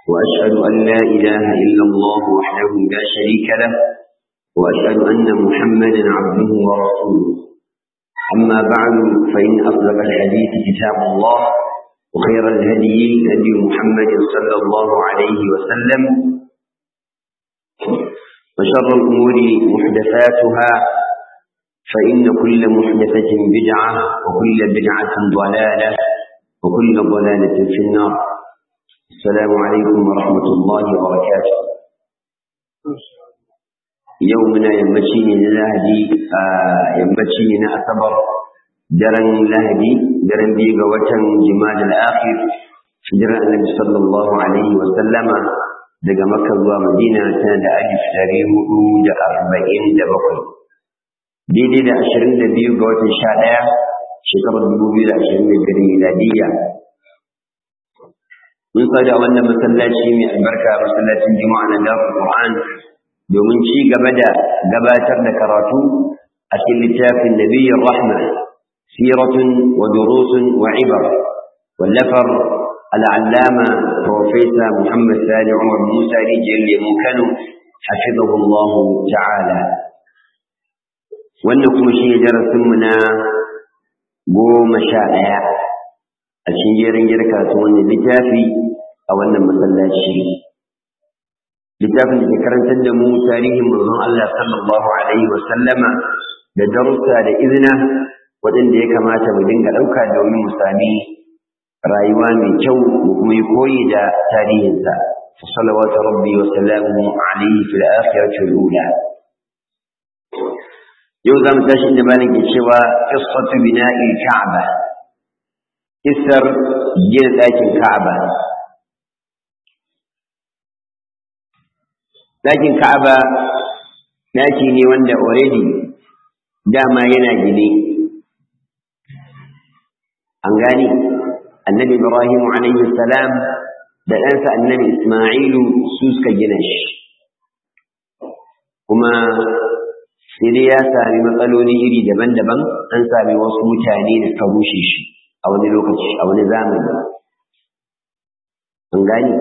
وأشهد أن لا إله إلا الله وحده لا شريك له وأشهد أن محمدا عبده ورسوله أما بعد فإن أصدق الحديث كتاب الله وخير الهدي هدي محمد صلى الله عليه وسلم وشر الأمور محدثاتها فإن كل محدثة بدعة وكل بدعة ضلالة وكل ضلالة في النار السلام عليكم ورحمة الله وبركاته يومنا يمشيني للهدي آه يمشيني أصبر درن لهدي درن بيغا وطن جماد الآخر شجر النبي صلى الله عليه وسلم daga Makka zuwa Madina tana da alif ɗari hudu da arba'in da bakwai daidai da ashirin da biyu ga watan sha ɗaya shekarar dubu biyu da ashirin da biyar miladiyya mun tsada wannan masallaci mai albarka masallacin juma'a na dafa Qur'an domin ci gaba da gabatar da karatu a cikin littafin nabiyyar rahma siratun wa durusun wa ibar wallafar العلامة بروفيسور محمد ثاني عمر موسى رجل مكانه حفظه الله تعالى wannan kuma shi ne darasinmu na goma sha ɗaya a cikin jerin girka su wannan littafi a wannan masallaci littafin da ke karantar da mu tarihin manzon Allah sallallahu alaihi wa sallama da darussa da izina waɗanda ya kamata mu dinga ɗauka domin mu sami rayuwa mai kyau mu kuma yi koyi da tarihinsa salawatu rabbi wa salamu alaihi fil akhirati wal ula yau za mu tashi inda malam ke cewa qissatu bina'i ka'ba kissar gina ɗakin ka'aba ɗakin ka'aba ɗaki ne wanda already dama yana gine an gani annabi ibrahim alaihi salam da ɗansa annabi isma'ilu su suka gina shi kuma sai dai ya sami matsaloli iri daban-daban an sami wasu mutane da suka rushe shi a wani lokaci a wani zamani an gani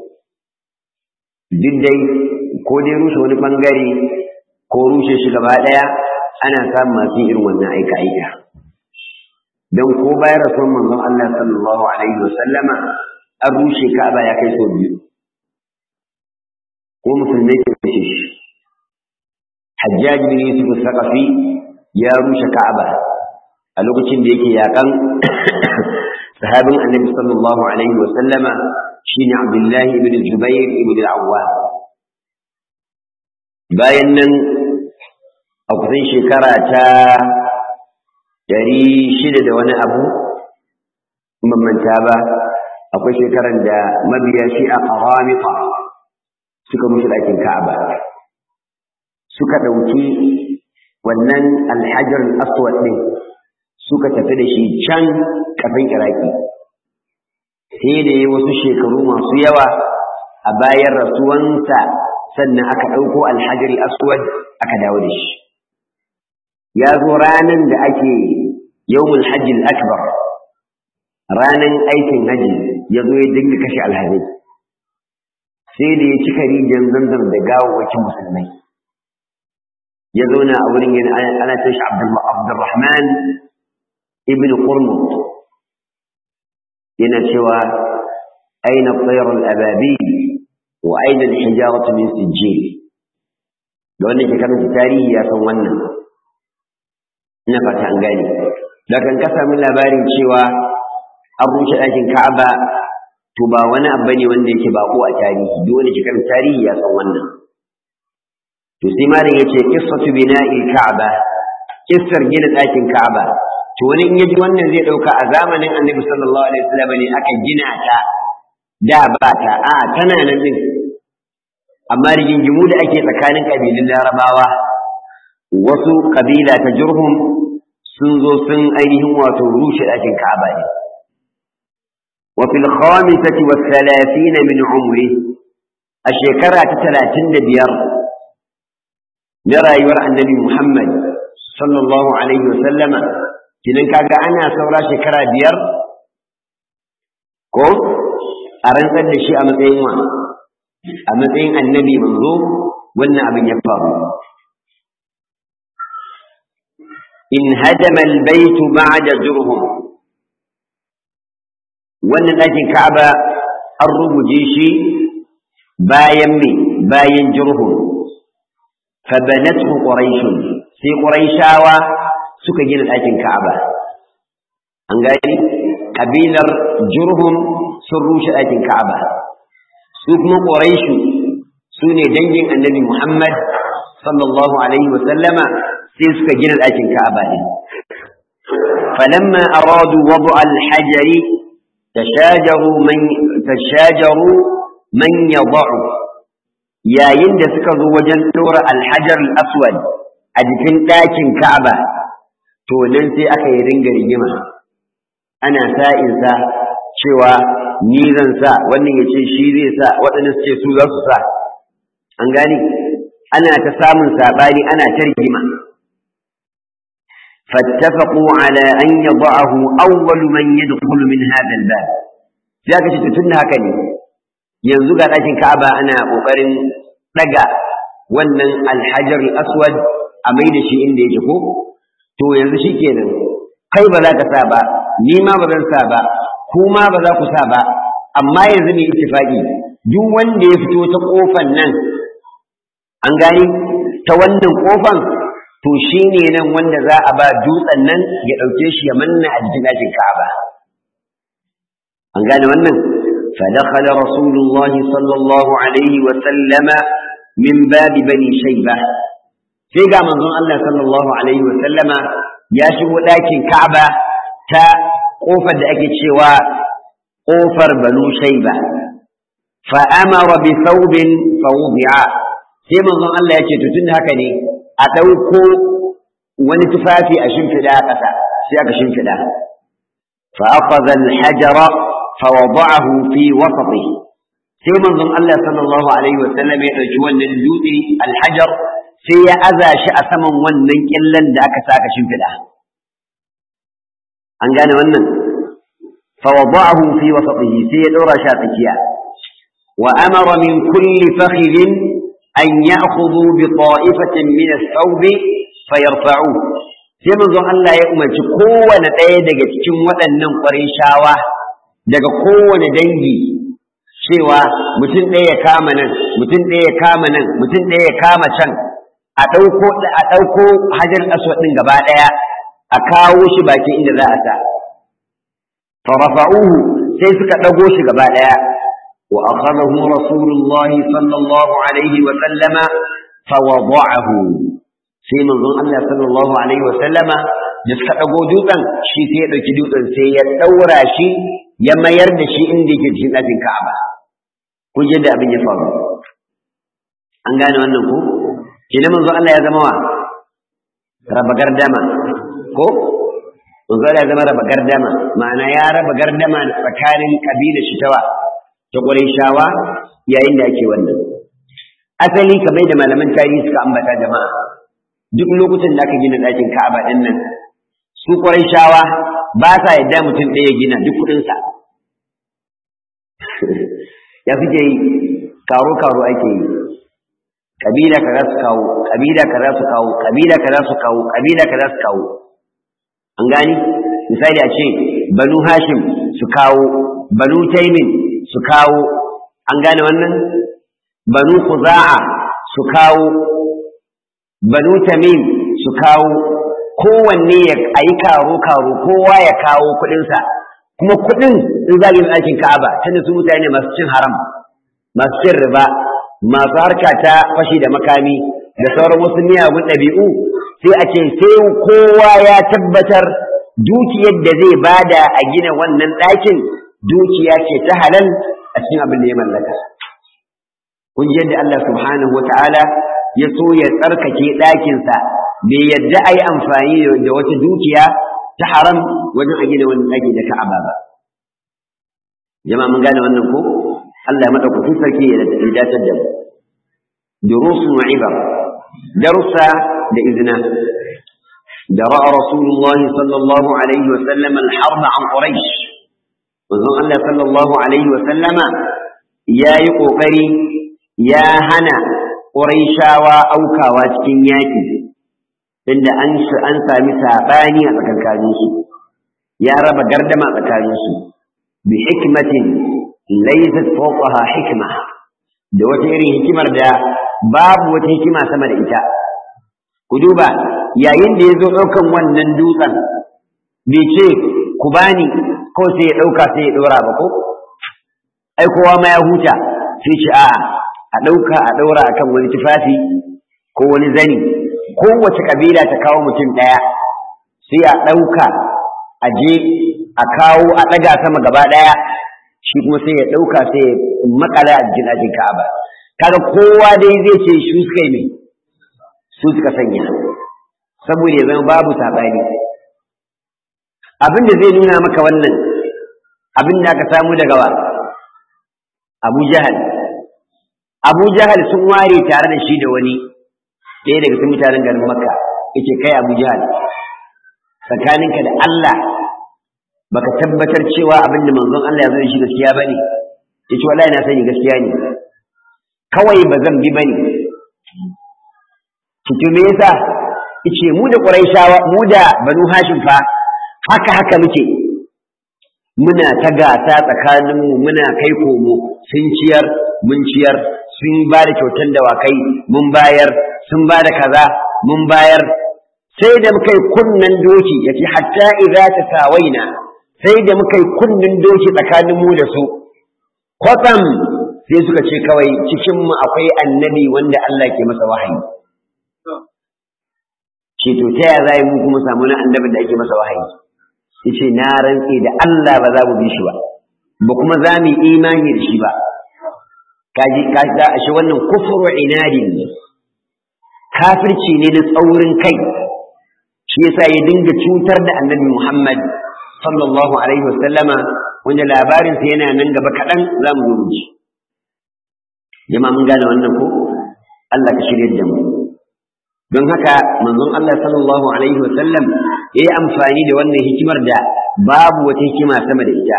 duk dai ko dai rushe wani bangare ko rushe shi gaba ɗaya ana samun masu irin wannan aika-aika don ko bayan rasuwan manzon Allah sallallahu alaihi wa sallama an rushe Ka'aba ya kai sau biyu ko musulmai ke rushe shi Hajjaj bin Yusuf Saqafi ya rushe Ka'aba a lokacin da yake yakan sahabin Annabi sallallahu alaihi wa sallama shine Abdullah ibn Jubair ibn al-Awwam bayan nan a kusan shekara ta dari shida da wani abu manta ba akwai shekaran da mabiya shi a ƙaramita suka rushe ɗakin ka'aba suka ɗauki wannan alhajar aswad ɗin suka tafi da shi can ƙasan iraki sai da ya wasu shekaru masu yawa a bayan rasuwansa sannan aka ɗauko alhajar aswad aka dawo da shi ya zo ranar da ake yawmul hajji akbar ranar aikin haji ya zo ya dinga kashe alhazai sai da ya cika rijiyar zanzan da gawawwakin musulmai ya zauna a wurin yana ana ce shi abdurrahman ibn qurmut yana cewa aina tsayar al'ababi wa aina al-hijaratu min sijjil da wannan ke karanta tarihi ya san wannan ina fata an gane da kan ka sami labarin cewa an rushe ɗakin ka'aba to ba wani abu ne wanda yake bako a tarihi duk wanda ke kan tarihi ya san wannan to sai malam yace qissatu bina'il ka'aba kissar gina ɗakin ka'aba to wani in yaji wannan zai ɗauka a zamanin annabi sallallahu alaihi wasallam ne aka gina ta da ba ta a tana nan din amma rigingimu da ake tsakanin kabilun larabawa wasu kabila ta jurhum sun zo sun ainihin wato rushe ɗakin Ka'aba ne. Wa fil khamisati wa thalathina min umri a shekara ta talatin da biyar na rayuwar annabi Muhammad sallallahu alaihi wa sallama kinan kaga ana saura shekara biyar ko a rantsar da shi a matsayin wa a matsayin annabi manzo wannan abin ya faru in hadama albayt ba'da jurhum wannan ɗakin Ka'aba an rubuje shi bayan me bayan jurhum fa banathu quraish sai quraishawa suka gina ɗakin Ka'aba an gani kabilar jurhum sun rushe ɗakin Ka'aba su kuma quraishu su ne dangin annabi Muhammad sallallahu alaihi wa sallama sai suka gina ɗakin Ka'aba din فلما أرادوا وضع الحجر تشاجروا من تشاجروا من يضع yayin da suka zo wajen ɗora alhajar aswad a jikin ɗakin ka'aba to nan sai aka yi ringa rigima ana sa'insa cewa ni zan sa wannan ya ce shi zai sa waɗanda su ce su za su sa an gani ana ta samun saɓani ana ta rigima فاتفقوا على أن يضعه أول من يدخل من هذا الباب za ka ce tun da haka ne yanzu ga ɗakin ka'aba ana ƙoƙarin ɗaga wannan alhajar aswad a mai da shi inda yake ko to yanzu shi kenan kai ba za ka sa ba ni ma ba zan sa ba ku ma ba za ku sa ba amma yanzu ne ittifaqi duk wanda ya fito ta ƙofan nan an gani ta wannan ƙofan to shi ne nan wanda za a ba dutsen nan ya ɗauke shi ya manna a jikin ɗakin ka'aba an gane wannan فدخل رسول الله صلى الله عليه وسلم من باب بني شيبة sai ga manzon Allah sallallahu alaihi wa sallama ya shigo ɗakin Ka'aba ta ƙofar da ake cewa ƙofar Banu Shaiba fa amara bi thawbin fa wudi'a sai manzon Allah ya ce to tunda haka ne a ɗauko wani tufafi a shimfiɗa a ƙasa sai aka shimfiɗa fa akhadha al-hajara فوضعه في وسطه sai manzon Allah sallallahu alaihi wa sallam ya dauki wannan dutse alhajar sai ya aza shi a saman wannan killan da aka saka shimfida an gane wannan fa wada'ahu fi wasatihi sai ya dora shi a tsakiya wa amara min kulli fakhidin an ya'khudhu bi ta'ifatin min as-thawb fayarfa'u sai manzon Allah ya umarci kowane ɗaya daga cikin waɗannan ƙwarin shawa daga kowane dangi cewa mutum ɗaya ya kama nan mutum ɗaya ya kama nan mutum ɗaya ya kama can a ɗauko a ɗauko hajar aswad ɗin gaba ɗaya a kawo shi baki inda za a sa farafa'uhu sai suka ɗago shi gaba ɗaya wa akhadahu rasulullah sallallahu alaihi wa sallama fawada'ahu sai manzon Allah sallallahu alaihi wa sallama da suka ɗago dutsen shi sai ya ɗauki dutsen sai ya ɗaura shi ya mayar da shi inda yake cikin ɗakin Ka'aba. Kun da abin ya faru. An gane wannan ko? Kenan manzo Allah ya zama wa? Raba gardama. Ko? Manzo Allah ya zama raba gardama. Ma'ana ya raba gardama tsakanin kabila shi tawa ta Qurayshawa yayin da ake wannan. Asali kamar da malaman tarihi suka ambata jama'a. Duk lokacin da aka gina ɗakin Ka'aba ɗin nan, su Qurayshawa ba sa yadda mutum ɗaya gina duk kuɗinsa ya suke yi karo-karo ake yi ƙabila ka za su kawo ƙabila ka za su kawo ƙabila ka za su kawo ƙabila ka za su kawo an gani misali a ce banu hashim su kawo banu taimin su kawo an gane wannan banu kuza'a su kawo banu tamim su kawo kowanne ya a yi karo-karo kowa ya kawo kuɗinsa kuma kuɗin in za yi ɗakin ka'aba tunda su mutane masu cin haram masu cin riba masu harka ta fashi da makami da sauran wasu miyagun ɗabi'u sai a ce sai kowa ya tabbatar dukiyar da zai bada a gina wannan ɗakin dukiya ce ta halal a cikin abin da ya mallaka kun ji yadda Allah subhanahu wa ta'ala ya so ya tsarkake ɗakinsa bai yadda a yi amfani da wata dukiya ta haram wajen a gina wannan ɗaki da ka'aba ba jama'a mun gane wannan ko Allah ya madaukakin sarki ya dace da mu durusun wa ibar darussa da izina da ra'a rasulullah sallallahu alaihi wa sallam al-harb an quraish manzon Allah sallallahu alaihi wa sallama ya yi ƙoƙari ya hana ƙuraishawa aukawa cikin yaƙi inda an an sami saɓani a tsakankaninsu ya raba gardama tsakaninsu bi hikmatin laysat fawqaha hikma da wata irin hikimar da babu wata hikima sama da ita ku duba yayin da ya zo ɗaukan wannan dutsen bai ce ku bani ko sai ya ɗauka sai ya ɗora ba ko ai kowa ma ya huta sai ce a a ɗauka a ɗaura akan wani tufafi ko wani zani kowace ƙabila ta kawo mutum ɗaya sai a ɗauka a je a kawo a ɗaga sama gaba ɗaya shi kuma sai ya ɗauka sai ya makala a jikin ajin ka'aba kaga kowa dai zai ce shi suka yi mai su suka sanya saboda ya zama babu saɓani abin da zai nuna maka wannan abin da aka samu daga wa abu jahal abu jahal sun ware tare da shi da wani ɗaya daga cikin mutanen garin makka yake kai abu jahal tsakaninka da allah baka tabbatar cewa abin da manzon allah ya zo da shi gaskiya ba ne ya ce wallahi na sani gaskiya ne kawai ba zan bi ba ne to me yasa yace mu da quraishawa mu da banu hashim fa haka haka muke muna ta gasa tsakaninmu muna kai komo sun ciyar mun ciyar sun ba da kyautan dawakai mun bayar sun ba da kaza mun bayar sai da muka yi kunnen doki yace hatta idza tasawaina sai da muka yi kunnen doki tsakanin mu da su kwatsam sai suka ce kawai cikin mu akwai annabi wanda Allah ke masa wahayi ce to ta ya zai mu kuma samu na annabin da ake masa wahayi yace na rantse da Allah ba za mu bi shi ba ba kuma za mu yi imani da shi ba kaji kaji da ashe wannan kufru inadin ne kafirci ne na tsaurin kai shi yasa ya dinga cutar da annabi Muhammad sallallahu alaihi wasallama wanda labarin sa yana nan gaba kaɗan za mu zo mu ji jama'a mun gane wannan ko Allah ka shirye da mu don haka manzon Allah sallallahu alaihi wasallam ya yi amfani da wannan hikimar da babu wata hikima sama da ita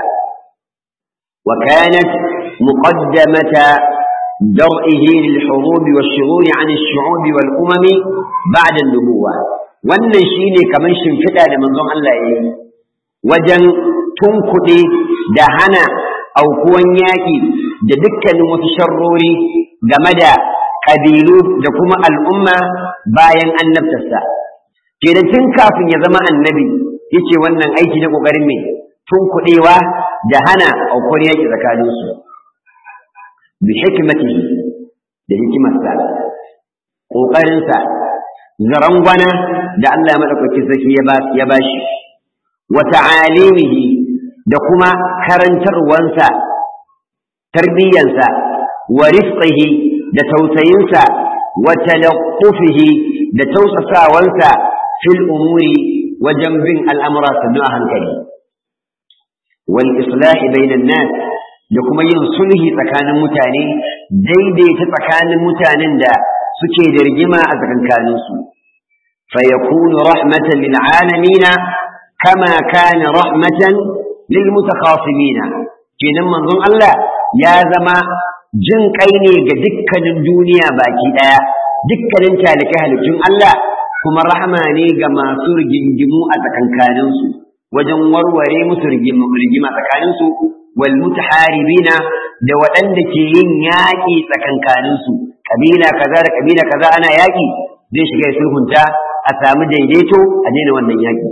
wa kanat muqaddamata درئه للحروب والشرور عن الشعوب والأمم بعد النبوة wannan shine kamar shimfiɗa da manzon Allah ya yi wajen tunkuɗe da hana aukuwan yaƙi da dukkanin wasu sharrori game da ƙabilu da kuma al'umma bayan annabtarsa ke da tun kafin ya zama annabi yace wannan aiki na ƙoƙarin mai tunkuɗewa da hana aukuwar yaƙi tsakaninsu bi hikmatihi da hikimarsa ƙoƙarinsa zarangwana da Allah ya maɗaukaki sarki ya ba shi wa ta'alimihi da kuma karantarwansa tarbiyyansa wa rifqihi da tausayinsa wa talaqqufihi da tausasawansa fil umuri wajen bin al'amura sannu a hankali wal islahi bainan nas da kuma yin sulhi tsakanin mutane daidaita tsakanin mutanen da suke da rigima a tsakankaninsu fa yakunu rahmatan lil alamin kama kana rahmatan lil mutakhasimin kenan manzon Allah ya zama jin kai ne ga dukkanin duniya baki daya dukkanin talikai halittun Allah kuma rahama ne ga masu rigingimu a tsakankaninsu wajen warware musu rigima tsakaninsu wal mutaharibina da waɗanda ke yin yaƙi tsakankaninsu kabila kaza da kabila kaza ana yaƙi zai shiga ya sulhunta a samu daidaito a daina wannan yaƙi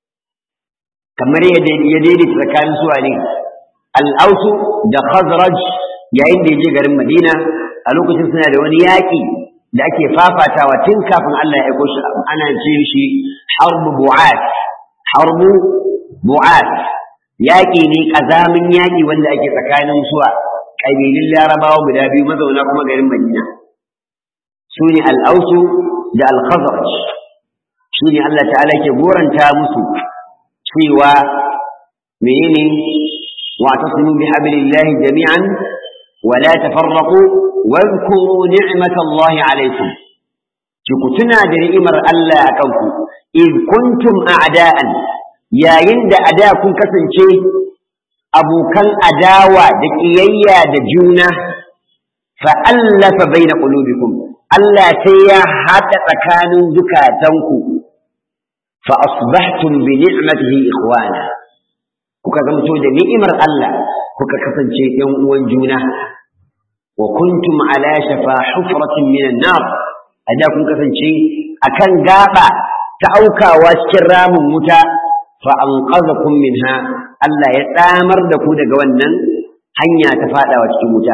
kamar ya daidaita tsakanin su ne al'ausu da khazraj yayin da ya je garin madina a lokacin suna da wani yaƙi da ake fafatawa tun kafin Allah ya aiko shi ana ce shi harbu bu'at harbu bu'at yaƙi ne ƙazamin yaƙi wanda ake tsakanin suwa ƙabilun larabawa guda biyu mazauna kuma garin madina su ne al'ausu da al-khazraj shi ne Allah ta'ala ke goranta musu cewa menene wa tasmu bi hablillahi jami'an wa la tafarraqu wa dhkuru ni'matallahi alaykum ki ku tuna da ni'imar Allah a kanku in kuntum a'da'an yayin da ada kun kasance abokan adawa da ƙiyayya da juna fa'allafa bai na ƙulubikum Allah sai ya haɗa tsakanin zukatanku fa asbahtum bi ni'matihi ikhwana kuka zamto da ni'imar Allah kuka kasance ‘yan uwan juna wa kuntum ala shafa hufratin minan nar a da kun kasance akan gaba ta aukawa cikin ramin wuta fa anqadhakum minha Allah ya tsamar da ku daga wannan hanya ta fadawa cikin wuta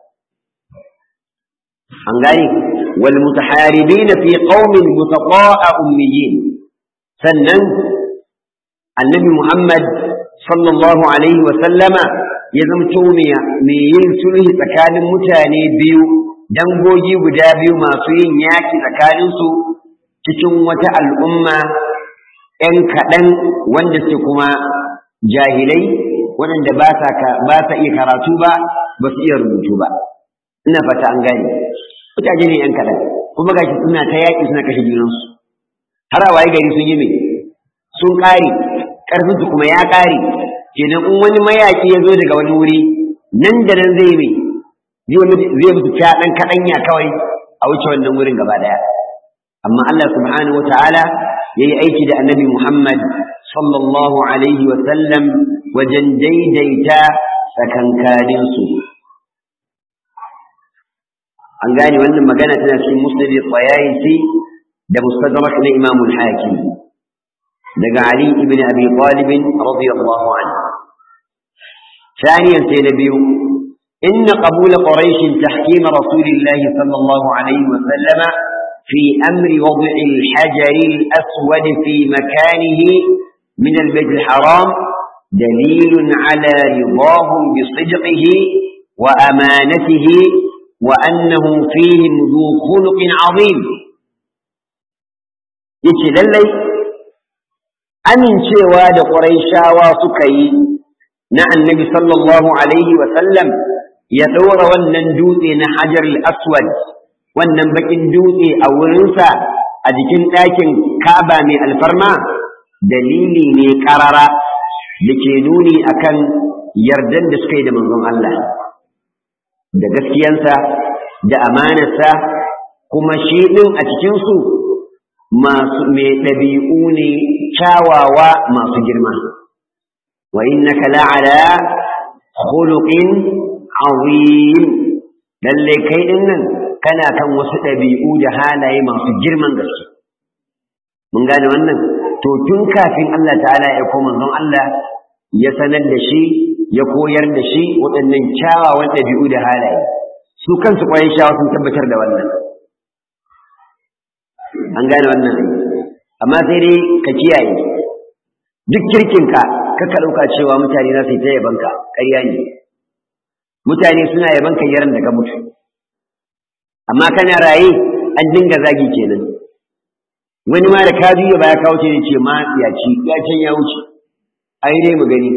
an gane wal mutaharibin fi qaumin mutaqa'a ummiyin sannan annabi Muhammad sallallahu alaihi wa sallama ya zamto mai yin sulhi tsakanin mutane biyu dangogi guda biyu masu yin yaki tsakaninsu cikin wata al'umma ‘yan kaɗan wanda su kuma jahilai waɗanda ba sa iya karatu ba ba su iya rubutu ba ina fata an gane mutane ne ‘yan kaɗan kuma gashi suna ta yaƙi suna kashe junansu har a waye gari sun yi mai sun ƙare ƙarfinsu kuma ya ƙare kenan in wani mayaƙi ya zo daga wani wuri nan da nan zai mai zai musu ta ɗan kaɗanya kawai a wuce wannan wurin gaba ɗaya amma Allah subhanahu wa ta'ala ya yi aiki da annabi Muhammad sallallahu alaihi wa sallam wajen daidaita tsakankaninsu an gane wannan magana tana cikin musnad tsayayisi da mustadrak na Imam al-Hakim daga Ali ibn Abi Talib radiyallahu anhu ثانيا سينبي إن قبول قريش تحكيم رسول الله صلى الله عليه وسلم في أمر وضع الحجر الأسود في مكانه من البيت الحرام دليل على رضاهم بصدقه وأمانته وأنه فيهم ذو خلق عظيم yace lallai amincewa da ƙuraishawa suka yi na annabi sallallahu alaihi sallam ya ɗora wannan dutse na hajar aswad wannan bakin dutse a wurinsa a jikin ɗakin kaba mai alfarma dalili ne ƙarara da ke nuni akan yardan da suka yi da manzon Allah da gaskiyansa da amanarsa kuma shi ɗin a cikinsu masu mai ɗabi'u ne kyawawa masu girma wa innaka la'ala khuluqin azim lalle kai din nan kana kan wasu ɗabi'u da halaye masu girman gaske mun gane wannan to tun kafin Allah ta'ala ya koma manzon Allah ya sanar da shi ya koyar da shi waɗannan kyawawan ɗabi'u da halaye su kansu ƙwayan shawa sun tabbatar da wannan an gane wannan amma sai dai ka kiyaye duk kirkinka ka ka ɗauka cewa mutane za su yi ta yabanka ƙarya ne mutane suna yabanka yaran da ka mutu amma kana raye an dinga zagi kenan wani ma da ka juya baya kawo ce ce ma ya ci ya can ya wuce ai dai mu gani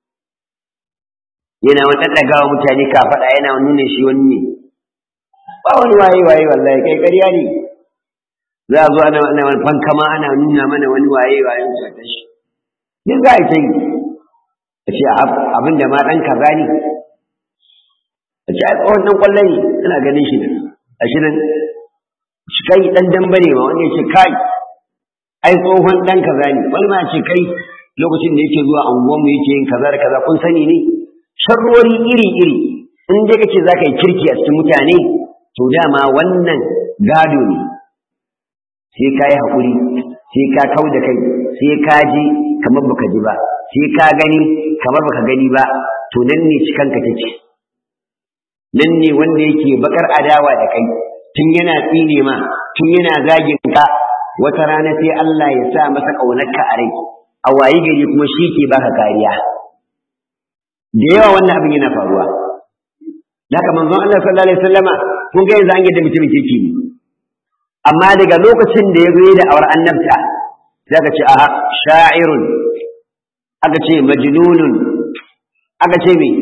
yana wani ɗaɗɗagawa mutane ka faɗa yana nuna shi wani ne ba wani waye waye wallahi kai ƙarya ne za a zo ana wani fankama ana nuna mana wani waye waye wuce ta shi duk za a yi ta yi a ce abin da ma ɗan kaza ne a ce ai tsohon ɗan ƙwallo ne ina ganin shi nan a shi nan shi kai ɗan damba ne ma wanda ya ce kai ai tsohon ɗan kaza ne wani ma ce kai lokacin da yake zuwa anguwanmu yake yin kaza da kaza kun sani ne sharrori iri-iri in dai kace za ka yi kirki a cikin mutane to dama wannan gado ne sai ka yi haƙuri sai ka kau da kai sai ka ji kamar baka ji ba sai ka gani kamar baka gani ba to nan ne cikanka take nan ne wanda yake bakar adawa da kai tun yana tsine ma tun yana zagin ka wata rana sai Allah ya sa masa ƙaunarka a rai a wayi gari kuma shi ke baka kariya da yawa wannan abin yana faruwa haka manzon Allah sallallahu alaihi wasallama kun ga yanzu an yadda mutumin kirki ne amma daga lokacin da ya zo da awar annabta sai aka ce aha sha'irun aka ce majnunun aka ce me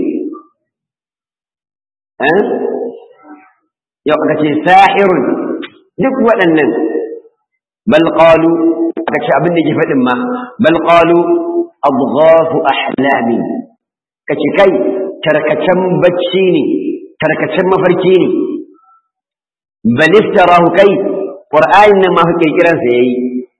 eh yau aka ce sahirun duk waɗannan bal qalu aka ce abin da ke faɗin ma bal qalu adghafu ahlami kace kai tarkacen bacci ne tarkacen mafarki ne bal iftarahu kai qur'anin nan ma fa kirkiran sa yayi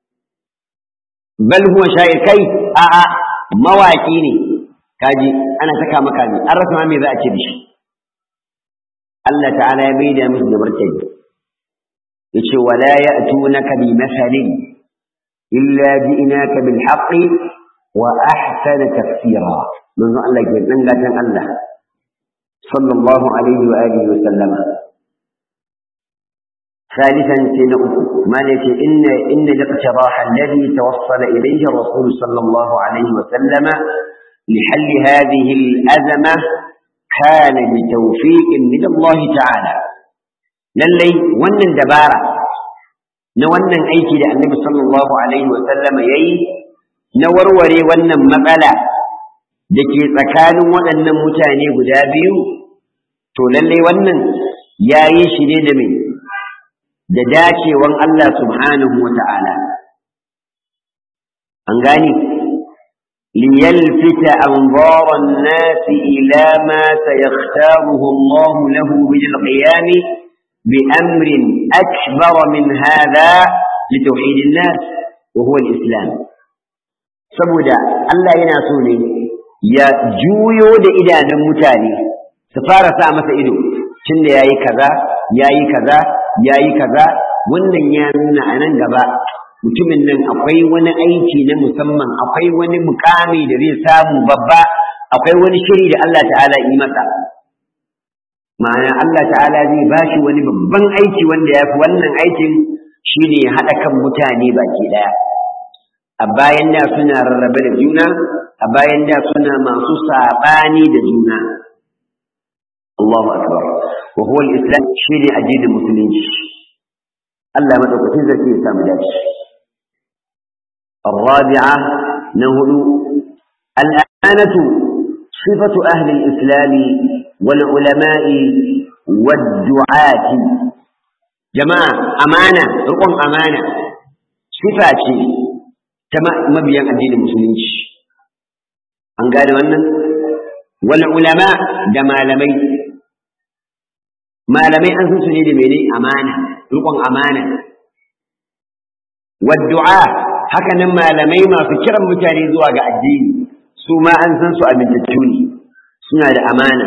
bal huwa sha'ir kai a a mawaki ne kaji ana saka maka ne an rasa me za a ce da shi Allah ta'ala ya maida musu da martani yace wala ya'tunaka bi mathalin illa ji'naka bil haqqi wa ahsana tafsira manzo Allah ke dan gatan Allah sallallahu alaihi wa alihi wa sallama ثالثا سنة ما لك إن إن الاقتراح الذي توصل إليه الرسول صلى الله عليه وسلم لحل هذه الأزمة كان بتوفيق من الله تعالى للي ونن دبارة نونن أيكي النبي صلى الله عليه وسلم يي نوروري ونن مقالة dake tsakanin waɗannan mutane guda biyu to lalle wannan yayi shi ne da mai da dacewan Allah subhanahu wa ta'ala an gani ليلفت أنظار الناس إلى ما سيختاره الله له من القيام بأمر أكبر من هذا لتوحيد الناس وهو الإسلام saboda Allah yana so ne ya juyo da idanun mutane su fara sa masa ido tunda yayi kaza yayi kaza yayi kaza wannan ya nuna a nan gaba mutumin nan akwai wani aiki na musamman akwai wani mukami da zai samu babba akwai wani shiri da Allah ta'ala yi masa ma'ana Allah ta'ala zai bashi wani babban aiki wanda ya fi wannan aikin shine ya haɗa kan mutane baki ɗaya a bayan da suna rarrabe da juna a bayan da suna masu saɓani da juna Allahu akbar wa huwa al-islam shine addinin musulunci Allah madaukakin zai ya samu dace الرابعة نهل الأمانة صفة أهل الإسلام والعلماء والدعاة جماعة أمانة رقم أمانة صفة تما مبيا الدين المسلمين أن قالوا أن والعلماء دما لمي ما لمي أنسوا سنيد مني أمانة رقم أمانة والدعاء haka nan malamai masu kiran mutane zuwa ga addini su ma an san su amintattu ne suna da amana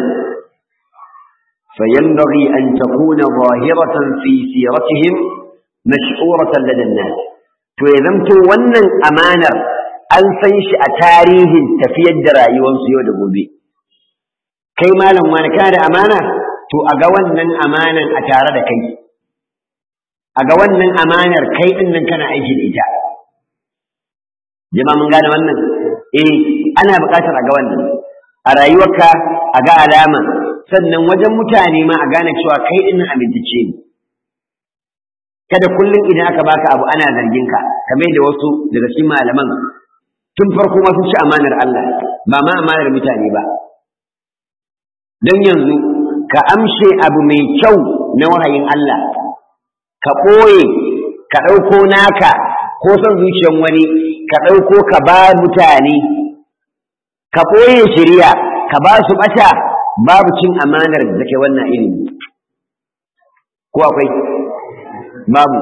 فينبغي أن تكون ظاهرة في سيرتهم مشعورة لدى الناس فإذا ونن أمانة أن سيش أتاريه تفيد رأيوان سيود gobe. kai malam wani kana da amana to a ga wannan amanan a tare da kai a ga wannan amanar kai din nan kana aiki da ita jama'a mun gane wannan eh ana buƙatar a ga wannan a rayuwarka a ga alama sannan wajen mutane ma a gane cewa kai din nan amintacce ne kada kullum idan aka baka abu ana zargin ka kamar da wasu daga cikin malaman tun farko ma sun ci amanar Allah ba ma amanar mutane ba don yanzu ka amshe abu mai kyau na wahayin Allah ka ɓoye ka ɗauko naka ko son zuciyan wani ka ɗauko ka ba mutane ka ɓoye shirya ka ba su ɓata babu cin amanar da ke wannan ilimi ko akwai babu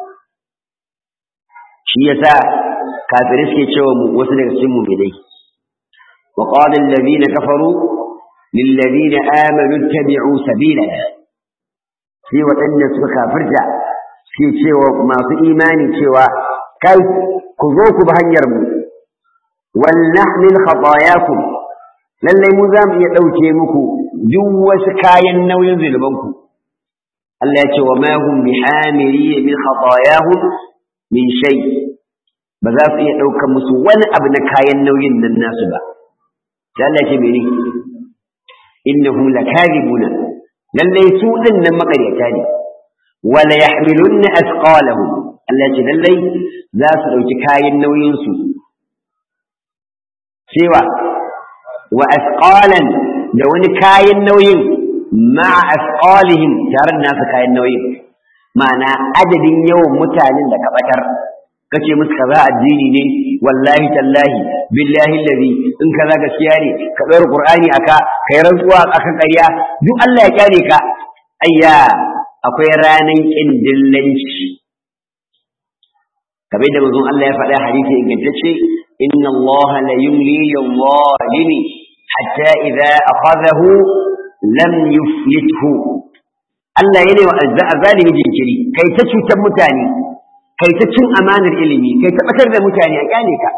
shi yasa kafirai suke cewa mu wasu daga cikin mu'minai wa qala allazina kafaru lil ladina amanu ittabi'u sabilana sai waɗanda suka kafirta suke cewa masu imani cewa kai ku zo ku bi hanyar mu wal nahmil khatayakum lallai mu za mu iya ɗauke muku duk wasu kayan nauyin zunubanku Allah ya ce wa ma hum bihamiri min khatayahum min shay ba za su iya ɗaukar musu wani abu na kayan nauyin nan nasu ba sai Allah ya ce mene innahum lakadibuna lallai su din nan makaryata ne wala yahmilunna asqalahum Allah ya ce lallai za su ɗauki kayan nauyin su cewa wa asqalan da wani kayan nauyin ma'a asqalihim tare da nasu kayan nauyin ma'ana adadin yawan mutanen da ka batar kace musu kaza addini ne wallahi tallahi billahi allazi in kaza gaskiya ne ka ɗaura qur'ani aka kai rantsuwa akan ƙarya duk Allah ya kyale ka ayya akwai ranan kin dillanci kamar da manzon Allah ya faɗa hadisi ingantacce inna Allah la yumli lil-zalimi hatta idza akhadhahu lam yuflithu Allah yana wa zalimi jinkiri kai ta cutar mutane kai ta cin amanar ilimi kai ta batar da mutane a kyale ka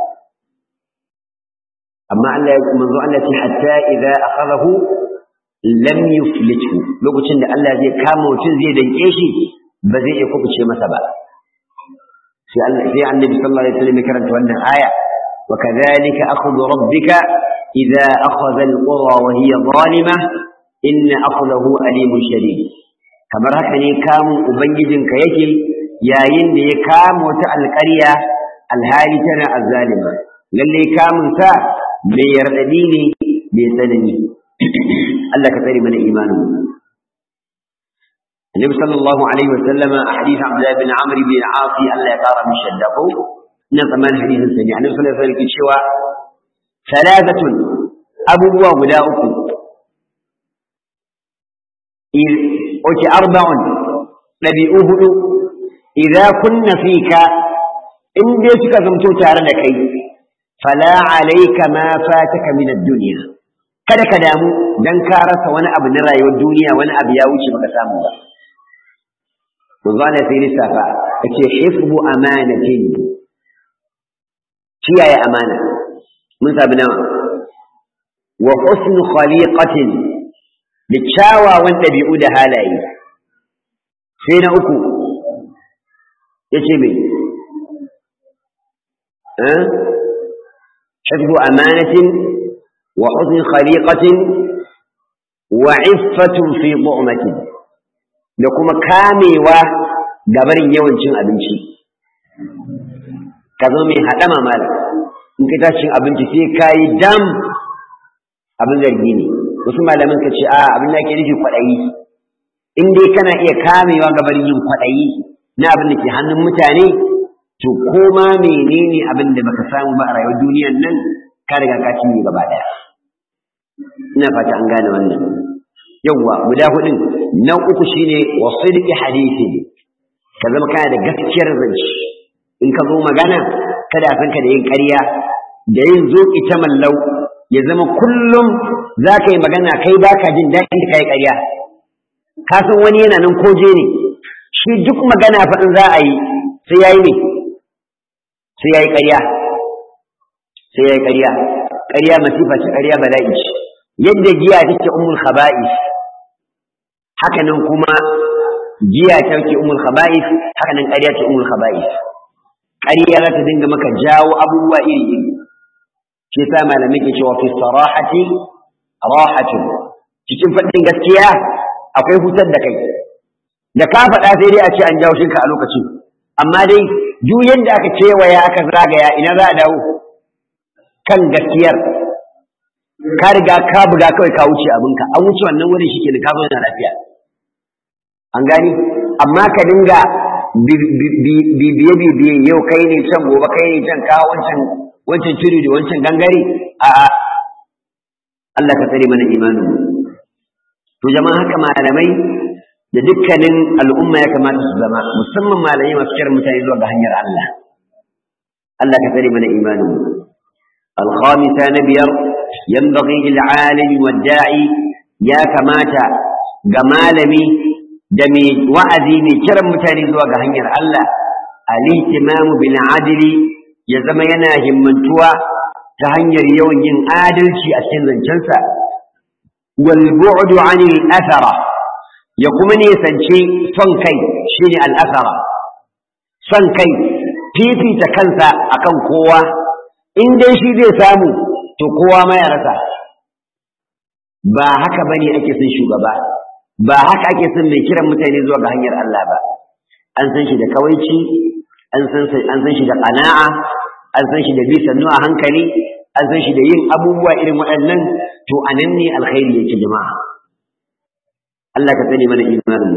amma Allah ya manzo Allah ce hatta idza akhadahu lam yuflithu lokacin da Allah zai kama mutum zai danke shi ba zai iya kubuce masa ba sai Allah sai Annabi sallallahu alaihi wasallam ya karanta wannan aya wa kadhalika akhudhu rabbika idza akhadha alqura wa hiya zalimah inna akhdahu alimun shadid kamar haka ne kamun ubangijinka yake yayin da ya kama wata alƙarya alhali tana azzalima lalle kamun sa mai yardadi ne mai tsanani Allah ka tsare mana imanin Annabi sallallahu alaihi wa sallama a hadith Abdullah bin Amr bin Asi Allah ya kara mishi shaddako ina tsammanin hadisin sa ne Annabi sallallahu alaihi wa sallam cewa salatatun abubuwa guda uku oke arba'un ɗabi'u hudu idza kunna fika in dai suka zamto tare da kai fala alayka ma fataka min ad-dunya kada ka damu dan ka rasa wani abu na rayuwar duniya wani abu ya wuce baka samu ba Manzana sai lissafa yace hifbu amanatin kiyaye amana mun sabi nawa wa husnu khaliqatin da kyawawan ɗabi'u da halaye sai na uku ya ce mai حفظ أمانة وحسن خليقة وعفة في ضعمة لكم كامي ودبر يوانشن أبنشي كذومي هدما مال in ka tashin abinci sai ka yi dam abin zargi ne wasu malaman ka ce a abin da ke nufi kwaɗayi in dai kana iya kamewa gabar yin kwaɗayi na abin da ke hannun mutane to koma menene abin da baka samu ba a rayuwar duniyar nan ka riga ka cinye gaba ɗaya ina fata an gane wannan yawwa guda hudun na uku shine wa sidqi hadisi ka zama kana da gaskiyar zance in ka zo magana kada a san ka da yin ƙarya da yin zoki ta mallau ya zama kullum za ka yi magana kai ba ka jin daɗin da ka yi ƙarya ka san wani yana nan koje ne shi duk magana faɗin za a yi sai ya yi ne sai ya yi ƙarya sai ya yi ƙarya ƙarya masifa ce ƙarya bala'i ce yadda giya take umul khaba'is haka nan kuma giya take umul khaba'is haka nan ƙarya ce umul khaba'is ƙarya za ta dinga maka jawo abubuwa iri iri shi yasa malamai ke cewa fi sarahati rahatun cikin faɗin gaskiya akwai hutar da kai da ka faɗa sai dai a ce an jawo shinka a lokacin amma dai duk yadda aka kewaya aka zagaya ina za a dawo kan gaskiyar ka riga ka buga kawai ka wuce abinka an wuce wannan wurin shi ke ka zo da lafiya an gani amma ka dinga bibiye bibiye yau kai ne can gobe kai ne can ka wancan wancan turi da wancan gangare a Allah ka tsare mana imanin to jama'a haka malamai da dukkanin al'umma ya kamata su zama musamman malamai masu kiran mutane zuwa ga hanyar Allah Allah ka tsare mana imanin الخامسة نبير ينبغي للعالم والداعي يا كماتا جمالمي دمي وعدي من كرم متاني زواج هنير الله الاهتمام بالعدل يزم يناهم من توا تهنير يوم ين آدل شي أسن جنسا والبعد عن الأثرة يقومني سنشي صنكي شيني الأثرة صنكي fifi ta kansa akan kowa in dai shi zai samu to kowa ma ya rasa ba haka bane ake son shugaba ba haka ake son mai kiran mutane zuwa ga hanyar Allah ba an san shi da kawaici an san an san shi da qana'a an san shi da bi sannu a hankali an san shi da yin abubuwa irin waɗannan to anan ne alkhairi yake jama'a Allah ka sani mana imanin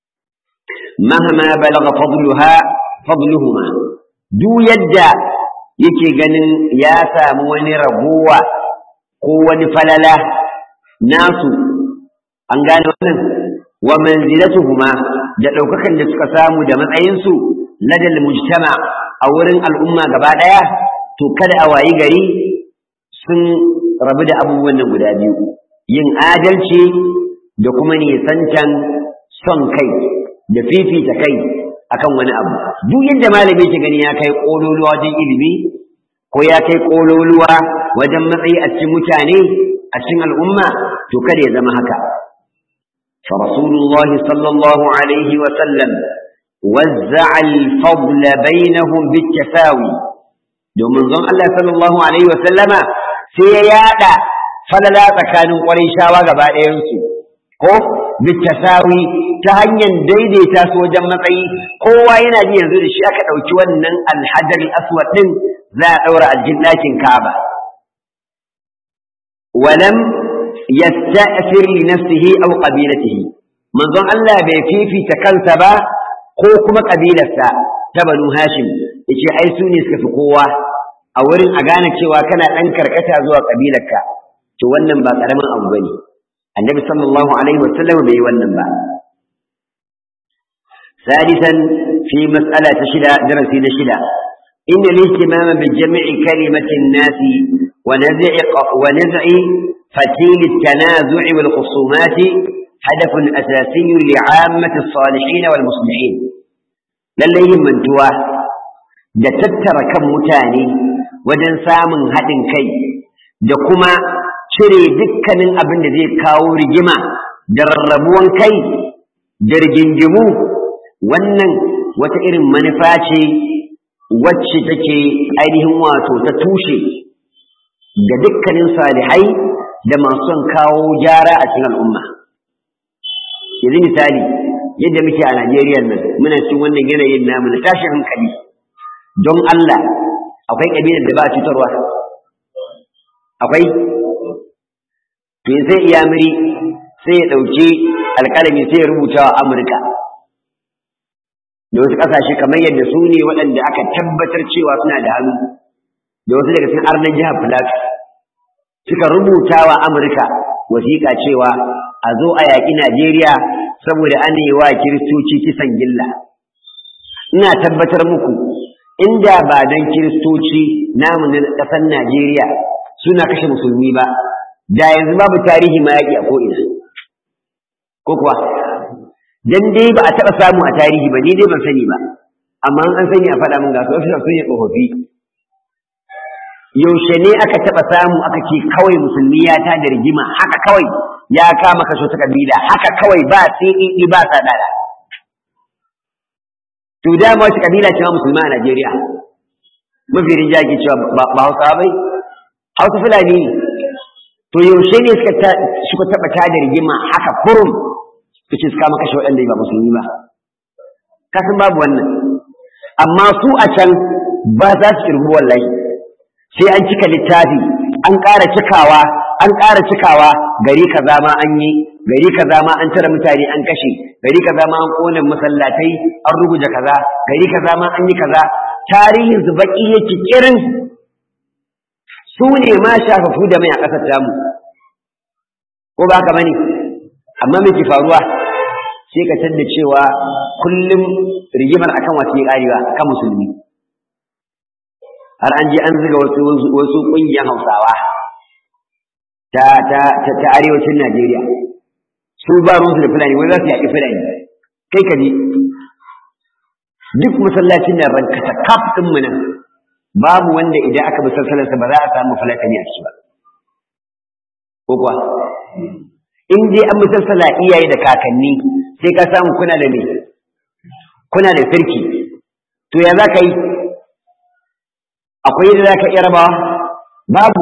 mahama balagha fadluha fadluhuma duk yadda yake ganin ya samu wani ragowa ko wani falala nasu an gane wannan wa manzilatuhuma da ɗaukakan da suka samu da matsayinsu ladal mujtama a wurin al'umma gaba ɗaya to kada a wayi gari sun rabu da abubuwan nan guda biyu yin adalci da kuma nisantan son kai da fifita kai akan wani abu duk yadda malami ke gani ya kai kololuwa wajen ilimi ko ya kai kololuwa wajen matsayi a cikin mutane a cikin al'umma to kada ya zama haka فرسول الله صلى الله عليه وسلم وزع الفضل بينهم بالتساوي domin zon Allah sallallahu alaihi wa sallama sai ya yada falala tsakanin shawa gaba ɗayansu ko bitasawi ta hanyar daidaita su wajen matsayi kowa yana ji yanzu da shi aka ɗauki wannan alhajar aswad ɗin za a ɗaura aljin ɗakin Ka'aba walam yasta'fir li nafsihi aw qabilatihi manzon Allah bai fifita kansa ba ko kuma kabilarsa ta Banu Hashim yace ai su ne suka fi kowa a wurin a gane cewa kana ɗan karkata zuwa kabilarka to wannan ba ƙaramin abu bane annabi sallallahu alaihi wa sallam bai wannan ba ثالثا في مسألة شدة درس شدة إن الاهتمام بجمع كلمة الناس ونزع ونزع فتيل التنازع والخصومات هدف أساسي لعامة الصالحين والمصلحين لليهم من توا da tattara kan mutane wajen samun haɗin kai da kuma cire dukkanin abin da zai kawo rigima da rarrabuwan kai da rigingimu wannan wata irin manufa ce wacce take ainihin wato ta tushe ga dukkanin salihai da masu son kawo gyara a cikin al'umma yanzu misali yadda muke a Najeriya nan muna cikin wannan yanayin namu na tashin hankali don Allah akwai ƙabilar da ba a cutarwa akwai to sai iyamiri sai ya ɗauki alƙalami sai ya rubuta wa Amurka da wasu ƙasashe kamar yadda su ne waɗanda aka tabbatar cewa suna da hannu da wasu daga cikin arnan jihar Plateau suka rubuta wa Amurka wasiƙa cewa a zo a yaƙi Najeriya saboda an yi wa kiristoci kisan gilla ina tabbatar muku inda ba don kiristoci namu na ƙasar Najeriya suna kashe musulmi ba da yanzu babu tarihi ma yaƙi a ko'ina ko kuwa dan dai ba a taɓa samu a tarihi ba ni dai ban sani ba amma an sani a faɗa min ga su wasu sun yi tsofaffi yaushe ne aka taɓa samu aka ce kawai musulmi ya ta da rigima haka kawai ya kama kashe ta kabila haka kawai ba sai ba sa dada to da ma wace kabila ce ma musulma a Najeriya mafi rinja ke cewa ba Hausa bai Hausa Fulani ne to yaushe ne suka suka taɓa ta da rigima haka kurum su ce su kama kashe waɗanda ba musulmi ba kasan babu wannan amma su a can ba za su kirgu wallahi sai an cika littafi an ƙara cikawa an ƙara cikawa gari kaza ma an yi gari kaza ma an tara mutane an kashe gari kaza ma an kone masallatai an ruguje kaza gari kaza ma an yi kaza tarihin su baki yake kirin su ne ma shafafu da mai a ƙasar tamu ko ba ka bane amma me ke faruwa sai ka tanda cewa kullum rigimar akan wasu ƙarewa akan musulmi har an je an zuga wasu wasu ƙungiyar Hausawa ta ta ta, ta arewacin Najeriya su ba ruwansu da Fulani wai za su yaƙi Fulani kai ka ji duk masallacin nan ranka ta kaf ɗin mu nan babu wanda idan aka bi sassalarsa ba za a samu Fulatani a ciki ba ko kuwa in dai an bi sassala iyaye da kakanni sai ka samu kuna da me kuna da sarki to ya za ka yi akwai yadda za ka iya rabawa babu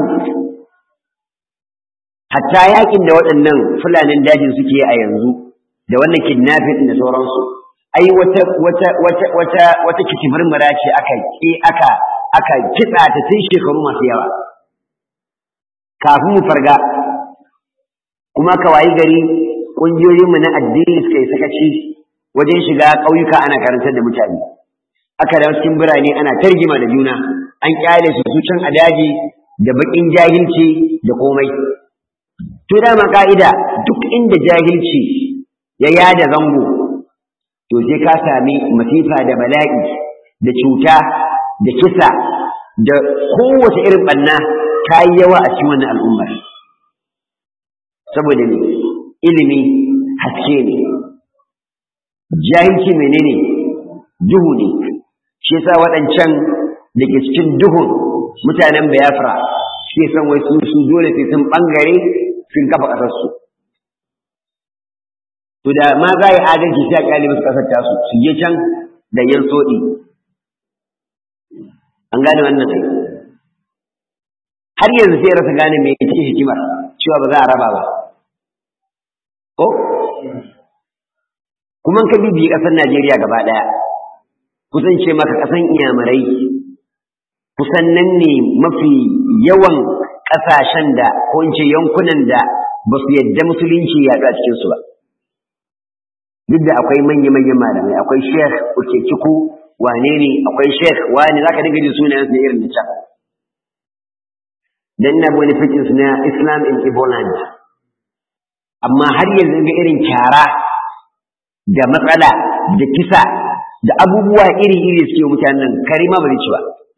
hatta yakin da waɗannan fulanin dajin suke a yanzu da wannan kidnapping da sauransu ai wata wata wata wata wata kitimirmira ce aka ki aka aka kitsa ta tun shekaru masu yawa kafin mu farga kuma ka wayi gari ƙungiyoyinmu na addini suka yi sakaci wajen shiga ƙauyuka ana karantar da mutane aka da cikin birane ana targima da juna an kyale su su can a daji da bakin jahilci da komai to dama ka'ida duk inda jahilci ya yada zango to sai ka sami masifa da bala'i da cuta da kisa da kowace irin banna ta yi yawa a cikin wannan al'ummar saboda ne ilimi haske ne jahilci menene duhu ne shi yasa waɗancan da ke cikin duhun mutanen bayafra suke son wai su su dole sai sun ɓangare sun kafa ƙasarsu to da ma za yi adalci sai a ƙyale musu ƙasar tasu su je can da yan soɗi an gane wannan ai har yanzu sai rasa gane me ce hikimar cewa ba za a raba ba ko kuma ka bibiyi ƙasar Najeriya gaba ɗaya kusan ce maka ƙasan iyamurai kusan nan ne mafi yawan ƙasashen da ko in ce yankunan da ba su yadda musulunci ya a cikinsu ba duk da akwai manya-manyan malamai akwai sheikh uke ciku wane ne akwai sheikh wani za ka dinga jin sunayen su irin da can dan na wani fikin na islam in iboland amma har yanzu ga irin kyara da matsala da kisa da abubuwa iri-iri suke mutanen karima ba ci ba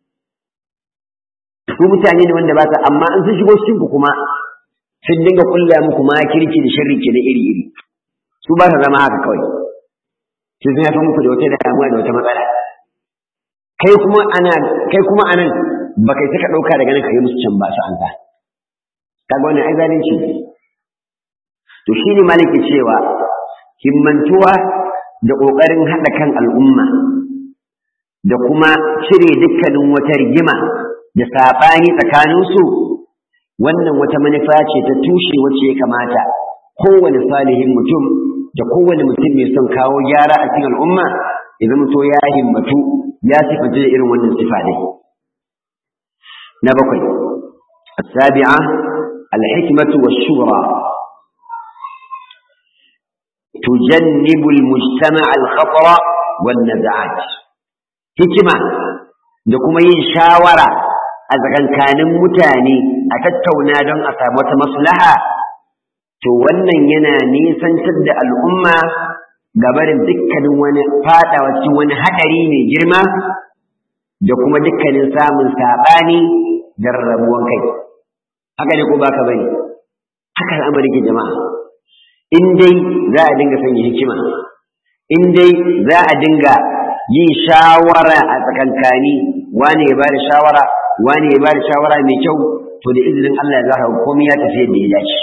ku mutane ne wanda ba sa amma an sun shigo cikin ku kuma sun dinga kulla muku ma kirki da sharri ke da iri-iri su ba sa zama haka kawai sai sun haifar muku da wata damuwa da wata matsala kai kuma ana kai kuma anan ba kai saka dauka daga nan kai musu can ba su an ta kaga wannan ai zalunci to shine maliki cewa himmantuwa da ƙoƙarin haɗa kan al'umma da kuma cire dukkanin wata rigima da saɓani tsakaninsu wannan wata manufa ce ta tushe wacce ya kamata kowane salihin mutum da kowane mutum mai son kawo gyara a cikin al'umma ya zama to ya himmatu ya sifanta da irin wannan sifa dai na bakwai السابعة الحكمة والشورى تجنب المجتمع الخطر والنزعات hikima da kuma yin shawara a tsakankanin mutane a tattauna don a samu wata maslaha to wannan yana nisantar da al'umma gabarin dukkanin wani fadawa cikin wani haɗari mai girma da kuma dukkanin samun saɓani da rarrabuwan kai haka ne ko baka bane haka al'amari ke jama'a in dai za a dinga sanya hikima in dai za a dinga yin shawara a tsakankani wane ya bada shawara wane ya bada shawara mai kyau to da izinin Allah ya zaka komai ya tafi yadda ya dace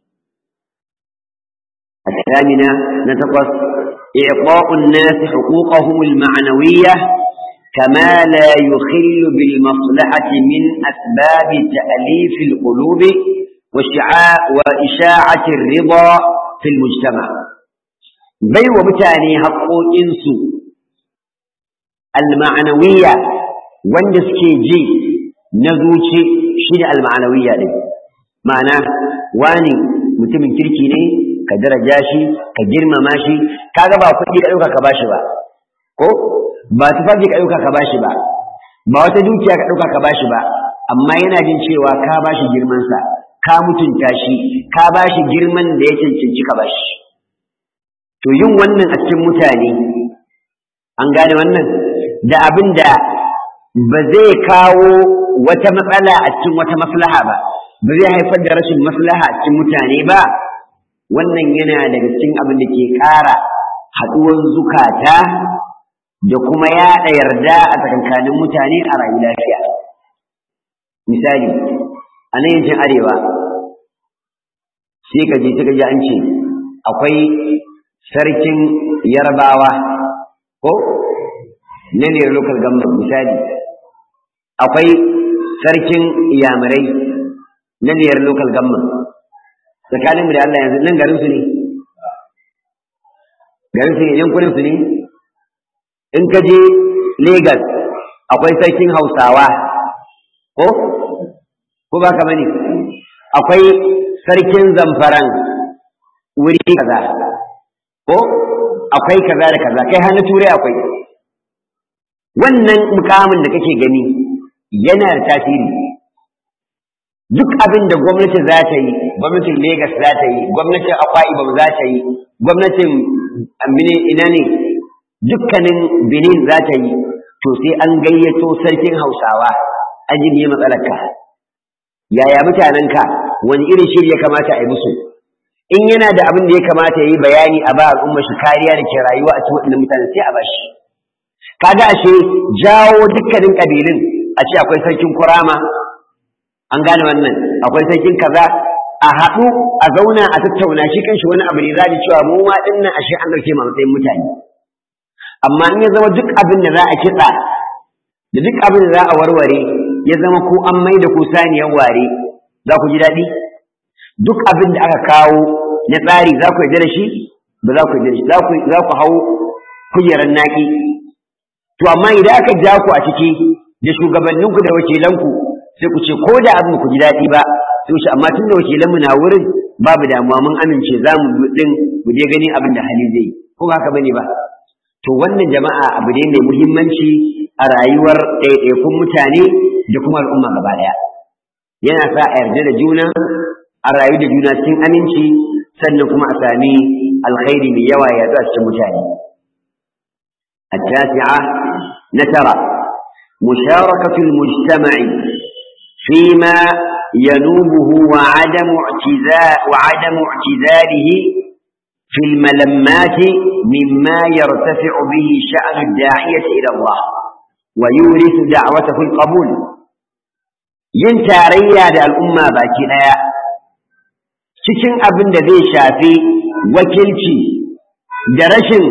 الثامنة نتقص إعطاء الناس حقوقهم المعنوية كما لا يخل بالمصلحة من أسباب تأليف القلوب وإشاعة الرضا في المجتمع بي ومتاني حقو إنسو المعنوية واندسكي جي نزوشي شين المعنوية دي معنى واني mutumin kirki ne ka daraja shi ka girmama shi kaga ba kuɗi ka ɗauka ka bashi ba ko ba tufafi ka ɗauka ka bashi ba ba wata dukiya ka ɗauka ka bashi ba amma yana jin cewa ka bashi girmansa ka mutunta shi ka bashi girman da ya cancanci ka bashi to yin wannan a cikin mutane an gane wannan da abin da ba zai kawo wata matsala a cikin wata maslaha ba ba zai haifar da rashin maslaha a cikin mutane ba wannan yana daga cikin abin da ke ƙara haɗuwar zukata da kuma yaɗa yarda a tsakankanin mutane a rayu lafiya misali a nan yankin arewa sai ka je ta gaji an ce akwai sarkin yarbawa ko na ne local government misali akwai sarkin iyamurai na niyar local government tsakaninmu da Allah yanzu nan garin su ne garin su ne yankunan su ne in ka je Lagos akwai sarkin Hausawa ko ko ba ka bane akwai sarkin Zamfaran wuri kaza ko akwai kaza da kaza kai hannu turai akwai wannan mukamin da kake gani yana da tasiri duk abin da gwamnati za ta yi gwamnatin Legas za ta yi gwamnatin Akwa Ibom za ta yi gwamnatin ina ne dukkanin Benin za ta yi to sai an gayyato sarkin Hausawa an ji me matsalarka yaya mutanenka wani irin shiri ya kamata a yi musu in yana da abin da ya kamata ya yi bayani a ba al'umma shi kariya da ke rayuwa a cikin waɗannan mutane sai a bashi kaga ashe jawo dukkanin ƙabilun a ce akwai sarkin kurama an gane wannan akwai sarkin kaza a haɗu a zauna a tattauna shi kanshi wani abu ne za da cewa mu ma ɗin nan ashe an ɗauke mu matsayin mutane amma in ya zama duk abin da za a kitsa da duk abin da za a warware ya zama ko an mai da ku saniyar ware za ku ji daɗi duk abin da aka kawo na tsari za ku yarda da shi ba za ku yarda da shi za ku hau kujerar naƙi to amma idan aka ja ku a ciki da shugabanninku da wakilanku sai ku ce ko da abin ku ji daɗi ba sai shi amma tun da wakilanmu na wurin babu damuwa mun amince za mu din mu je gani abin da hali zai ko ba haka bane ba to wannan jama'a abu ne mai muhimmanci a rayuwar ɗaiɗaikun mutane da kuma al'umma gaba ɗaya yana sa a yarda da juna a rayu da juna cikin aminci sannan kuma a sami alkhairi mai yawa ya zuwa cikin mutane التاسعة نترى مشاركة المجتمع فيما ينوبه وعدم اعتزاء وعدم اعتزاله في الملمات مما يرتفع به شأن الداعية إلى الله ويورث دعوته القبول yin tarayya da al'umma baki ɗaya cikin abin da zai shafi wakilci da rashin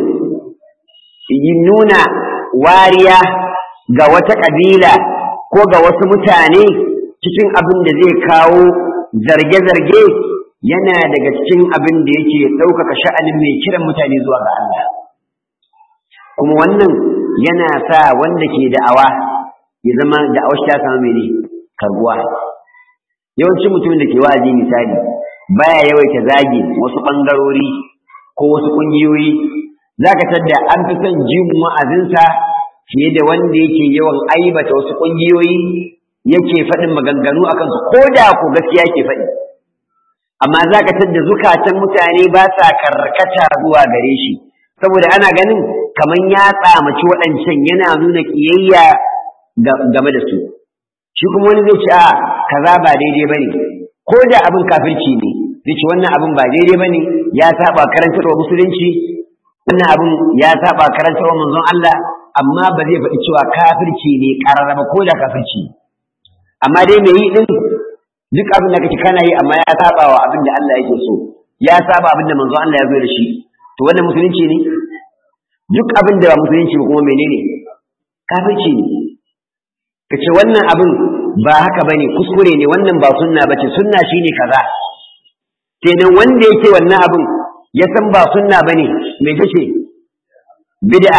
nuna wariya ga wata ƙabila ko ga wasu mutane cikin abin da zai kawo zarge-zarge yana daga cikin abin da yake ɗaukaka sha'anin mai kiran mutane zuwa ga Allah kuma wannan yana sa wanda ke da'awa ya zama da'awar ta samu mene karbuwa yawancin mutumin da ke wa'azi misali baya yawaita zagi wasu ɓangarori ko wasu ƙungiyoyi za ka tadda an fi son jin wa'azinsa fiye da wanda yake yawan aibata wasu ƙungiyoyi yake faɗin maganganu a kansu ko da ko gaskiya yake faɗi amma za ka tadda zukatan mutane ba sa karkata zuwa gare shi saboda ana ganin kamar ya tsamaci waɗancan yana nuna ƙiyayya game da su shi kuma wani zai ce a kaza ba daidai bane ko da abin kafirci ne zai ce wannan abin ba daidai bane ya saba karantarwa musulunci wannan abin ya saba karantarwa manzon Allah amma ba zai faɗi cewa kafirci ne ƙararraba ko da kafirci amma dai mai yi din duk abin da kake kana yi amma ya saba wa abin da Allah yake so ya saba abin da manzon Allah ya zo da shi to wannan musulunci ne duk abin da ba musulunci ba kuma menene kafirci ne kace wannan abin ba haka bane kuskure ne wannan ba sunna bace sunna shine kaza kenan wanda yake wannan abin ya san ba sunna bane me kace bid'a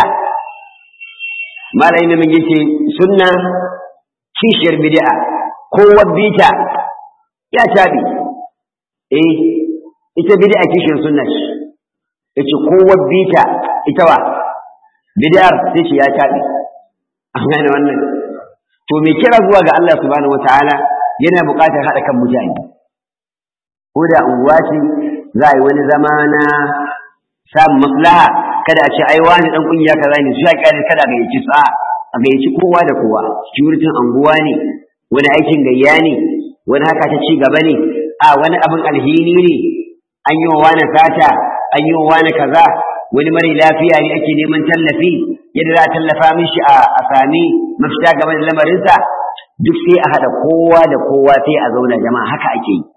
malai ne mun yace sunna kishiyar bid'a ko wabbita ya tabi eh ita bid'a kishiyar sunna ce yace ko wabbita ita wa bid'ar sai ce ya tabi an gane wannan to me kira zuwa ga Allah subhanahu wataala yana buƙatar haɗa kan mutane ko da unguwa ce za a yi wani zama na samun maslaha kada a ce ai wani dan kungiya kaza ne su ya kyale kada ga yaci sa a ga yaci kowa da kowa security anguwa ne wani aikin gayya ne wani haka ta ci gaba ne a wani abin alhini ne an yi wa wani sata an yi wa wani kaza wani mara lafiya ne ake neman tallafi yadda za a tallafa mishi a sami mafita game da lamarinsa duk sai a haɗa kowa da kowa sai a zauna jama'a haka ake yi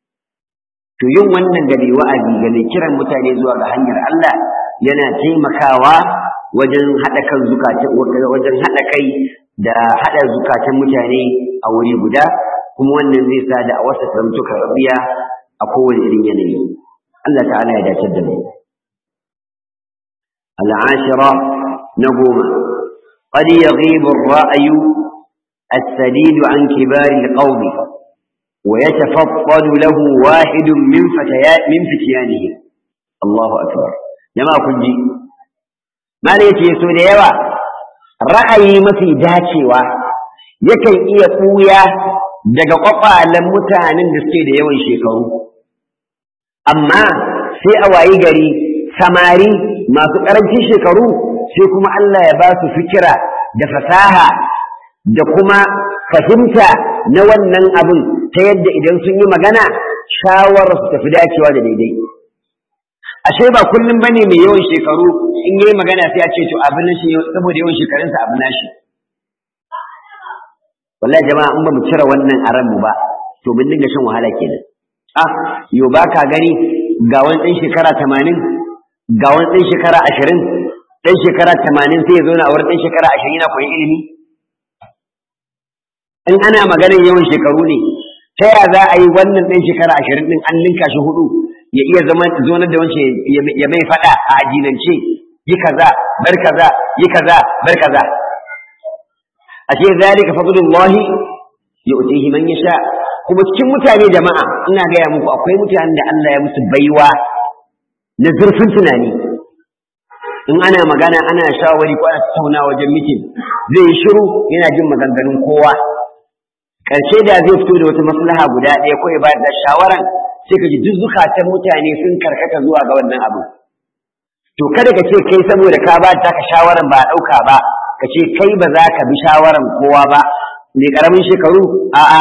to yin wannan ga mai wa'azi ga mai kiran mutane zuwa ga hanyar Allah yana taimakawa wajen haɗa kan zukatan wajen haɗa kai da haɗa zukatan mutane a wuri guda kuma wannan zai sa da a wasa karamtu karɓiya a kowane irin yanayi Allah ta'ala ya dace da mu العاشرة نقوم قد يغيب الرأي السديد عن كبار القوم ويتفضل له واحد من فتيات من فتيانه الله أكبر جماعة كنجي ما ليتي يسود يوا رأي ما في داتشوا yakan iya ɓuya daga ƙwaƙwalen mutanen da suke da yawan shekaru amma sai a wayi gari samari masu ƙarancin shekaru sai kuma Allah ya ba su fikira da fasaha da kuma fahimta na wannan abin ta yadda idan sun yi magana shawarar su tafi dacewa da daidai ashe ba kullum bane mai yawan shekaru in yayi magana sai a ce to abin nan shi saboda yawan shekarunsa abin nashi wallahi jama'a in ba mu cire wannan a ranmu ba to mun dinga shan wahala kenan ah yo ba ka gani ga wani ɗan shekara tamanin ga wani ɗan shekara ashirin ɗan shekara tamanin sai ya zo na a wurin ɗan shekara ashirin yana koyi ilimi in ana maganar yawan shekaru ne ta ya za a yi wannan ɗan shekara ashirin ɗin an linka shi hudu ya iya zama zonar da wance ya mai faɗa a addinance yi kaza bar kaza yi kaza bar kaza ashe zalika fadlullahi yu'tihi man yasha kuma cikin mutane jama'a ina gaya muku akwai mutanen da Allah ya musu baiwa na zurfin tunani in ana magana ana shawari ko ana tattauna wajen mitin zai yi shiru yana jin maganganun kowa ƙarshe da zai fito da wata maslaha guda ɗaya ko ya bayar da shawaran sai ka ji duk zukatan mutane sun karkata zuwa ga wannan abu to kada ka ce kai saboda ka ba ta ka shawaran ba a ɗauka ba ka ce kai ba za ka bi shawaran kowa ba mai ƙaramin shekaru a'a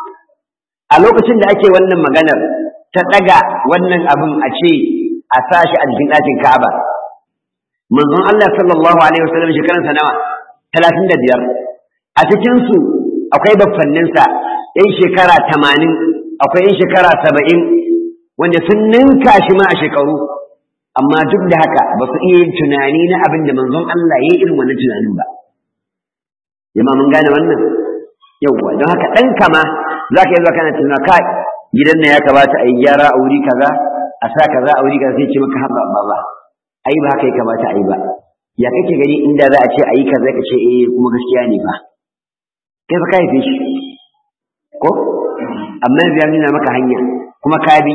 a lokacin da ake wannan maganar ta ɗaga wannan abin a ce a sa shi a jikin ɗakin Ka'aba manzon Allah sallallahu alaihi wasallam shekaransa nawa talatin da biyar a cikinsu akwai baffanninsa ‘yan shekara tamanin akwai ‘yan shekara saba'in wanda sun ninka shi ma a shekaru amma duk da haka ba su iya yin tunani na abin da manzon Allah ya yi irin wannan tunanin ba jama mun gane wannan yauwa don haka ɗan kama za ka yi zuwa kana tuna kai gidan nan ya kamata a yi gyara a wuri kaza a sa kaza a wuri kaza sai ce maka haɓa ba ba ai ba haka ya kamata a yi ba ya kake gani inda za a ce a yi kaza ka ce eh kuma gaskiya ne ba kai fa ka haife shi ko amma ya nuna maka hanya kuma ka bi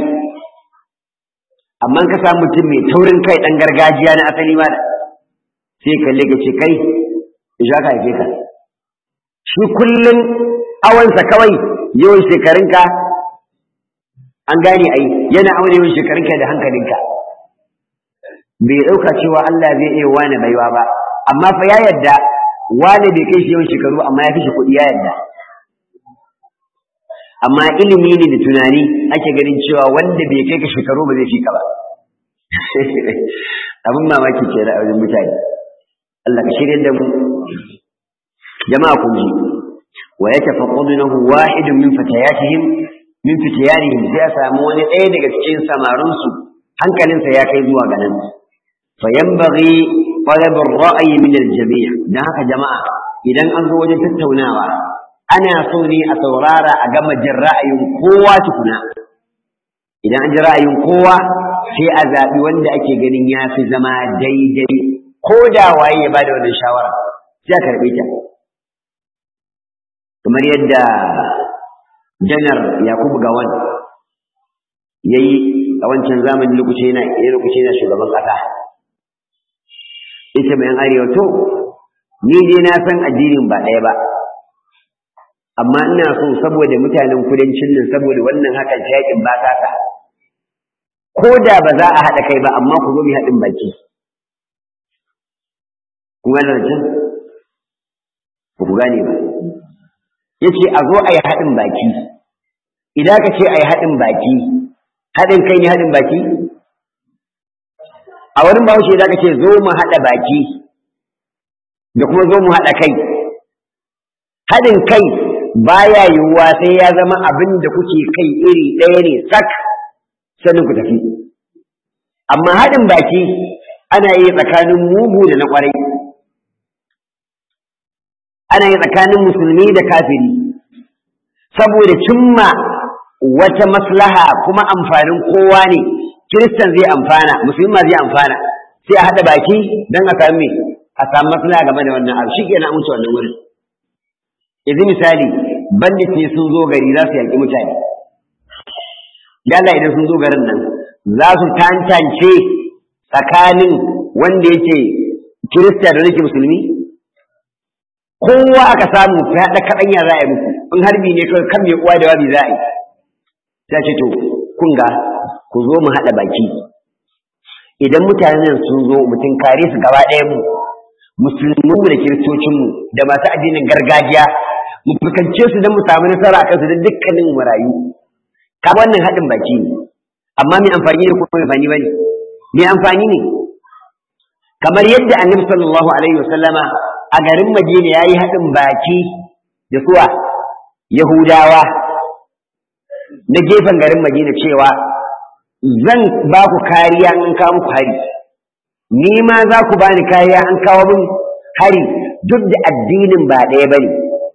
amma ka samu mutum mai taurin kai dan gargajiya na asali ma da sai kalle ka ce kai ya ka haife ka shi kullum awansa kawai yawan shekarunka an gane ai yana aure yawan shekarunka da hankalinka bai ɗauka cewa Allah zai iya wani baiwa ba amma fa ya yadda wani bai kai shi yawan shekaru amma ya fi shi kuɗi ya yadda amma ilimi ne da tunani ake ganin cewa wanda bai kai ka shekaru ba zai fi ka ba abin mamaki ce da wajen mutane Allah ka shirya da mu jama'a kun ji wa yatafaqadunahu wahidun min fatayatihim min fitiyanihim sai a samu wani ɗaya daga cikin samarinsu hankalinsa ya kai zuwa ga nan فينبغي طلب الرأي من الجميع ده haka jama'a idan an zo wajen tattaunawa ana so ne a saurara a gama jin ra'ayin kowa tukuna idan an ji ra'ayin kowa sai a zaɓi wanda ake ganin ya fi zama daidai ko da waye ya bada wannan shawara sai a karɓe ta kamar yadda janar yakubu gawan ya yi a wancan zamanin lokaci yana shugaban ƙasa ita mai arewa to ni dai na san addinin ba ɗaya ba amma ina so saboda mutanen kudancin nan saboda wannan hakan ta yakin ba ta ta ko da ba za a haɗa kai ba amma ku zo mu haɗin baki kun gane can ba ku gane ba ya ce a zo a yi haɗin baki idan ka ce a yi haɗin baki haɗin kai ne haɗin baki a wurin bahaushe da ka ce zo mu haɗa baki da kuma zo mu haɗa kai haɗin kai baya yiwuwa sai ya zama abin da kuke kai iri ɗaya ne sak sannan ku tafi amma haɗin baki ana yi tsakanin mugu da na ƙwarai ana yi tsakanin musulmi da kafiri saboda cimma wata maslaha kuma amfanin kowa ne kiristan zai amfana musulma zai amfana sai a haɗa baki don a sami a samu maslaha game da wannan abu shi ke na wuce wannan wurin yanzu misali bandit ne sun zo gari za su yaƙi mutane dala idan sun zo garin nan za su tantance tsakanin wanda yake kirista da nake musulmi kowa aka samu ta haɗa kaɗanya za a yi muku in harbi ne kawai kan mai uwa da wabi za a yi ta ce to kun ga ku zo mu haɗa baki idan mutanen sun zo mutum kare su gaba ɗaya mu musulmin mu da kiristocinmu da masu addinin gargajiya mu fuskance su don mu samu nasara akan su da dukkanin marayu ka wannan haɗin baki ne amma mai amfani ne ko mai amfani bane mai amfani ne kamar yadda annabi sallallahu alaihi wasallama a garin Madina yayi haɗin baki da suwa Yahudawa na gefen garin Madina cewa zan ba ku kariya in kawo muku hari ni ma za ku bani kariya an kawo min hari duk da addinin ba ɗaya bane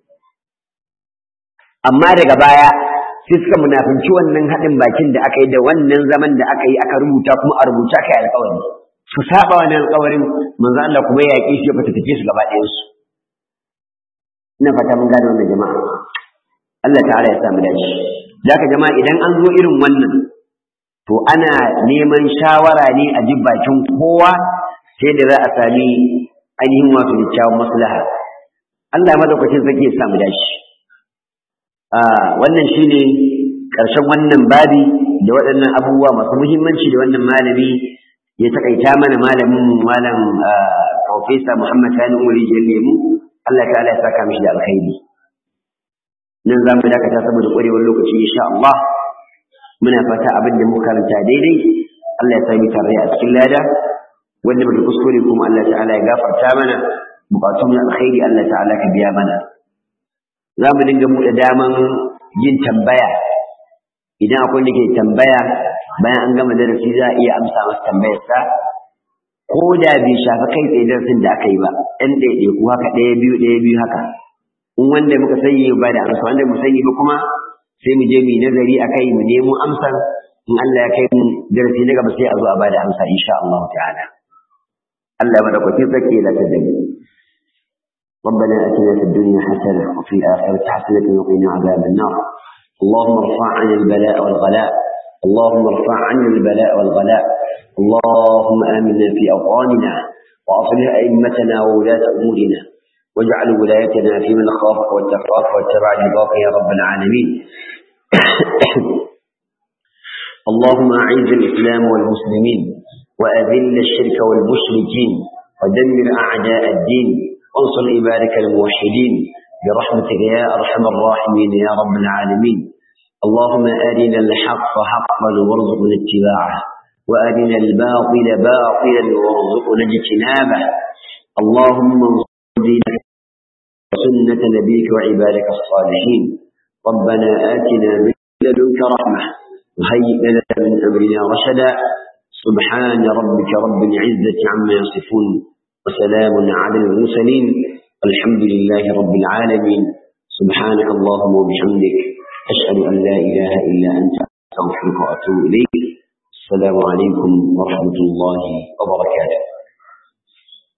amma daga baya sai suka munafinci wannan haɗin bakin da aka yi da wannan zaman da aka yi aka rubuta kuma a rubuta aka yi alƙawari su saba wannan alƙawarin manzo Allah kuma ya yaƙi shi ya fata take su gaba ɗayan su ina fata mun gane wannan jama'a Allah ta'ala ya samu dace zaka jama'a idan an zo irin wannan to ana neman shawara ne a ji bakin kowa sai da za a sami ainihin wato kyakkyawan maslaha Allah madaukakin sarki ya samu dace wannan shine ƙarshen wannan babi da waɗannan abubuwa masu muhimmanci da wannan malami ya takaita mana malamin malam Profesa Muhammad Sani Umari Lemu Allah ta'ala ya saka mishi da alkhairi nan za mu dakata saboda ƙwarewar lokaci insha Allah muna fata abin da muka karanta daidai Allah ya sami tare a cikin lada wanda muka kuskure kuma Allah ta'ala ya gafarta mana bukatun alkhairi Allah ta'ala ka biya mana za mu dinga buɗe daman yin tambaya idan akwai da ke tambaya bayan an gama darasi za a iya amsa masa tambayarsa ko da bai shafi kai tsaye darasin da aka yi ba ɗan ɗaiɗaiku haka ɗaya biyu ɗaya biyu haka in wanda muka sani ba da amsa wanda mu sani ba kuma sai mu je mu yi nazari a kai mu nemo amsar in Allah ya kai mu darasi na gaba sai a zo a bada amsa insha Allah ta'ala Allah madaukakin sarki ya latar da mu ربنا اتنا في الدنيا حسنه وفي الاخره حسنه وقنا عذاب النار اللهم ارفع عنا البلاء والغلاء اللهم ارفع عنا البلاء والغلاء اللهم امنا في اوطاننا واصلح ائمتنا وولاه امورنا واجعل ولايتنا في من خافك واتقاك واتبع رضاك يا رب العالمين اللهم اعز الاسلام والمسلمين واذل الشرك والمشركين ودمر اعداء الدين وانصر عبادك الموحدين برحمتك يا ارحم الراحمين يا رب العالمين اللهم ارنا الحق حقا وارزقنا اتباعه وارنا الباطل باطلا وارزقنا اجتنابه اللهم انصر دينك وسنه نبيك وعبادك الصالحين ربنا اتنا من لدنك رحمه وهيئ لنا من امرنا رشدا سبحان ربك رب العزه عما يصفون وسلام على المرسلين الحمد لله رب العالمين سبحانك اللهم وبحمدك أشهد أن لا إله إلا أنت أستغفرك وأتوب إليك السلام عليكم ورحمة الله وبركاته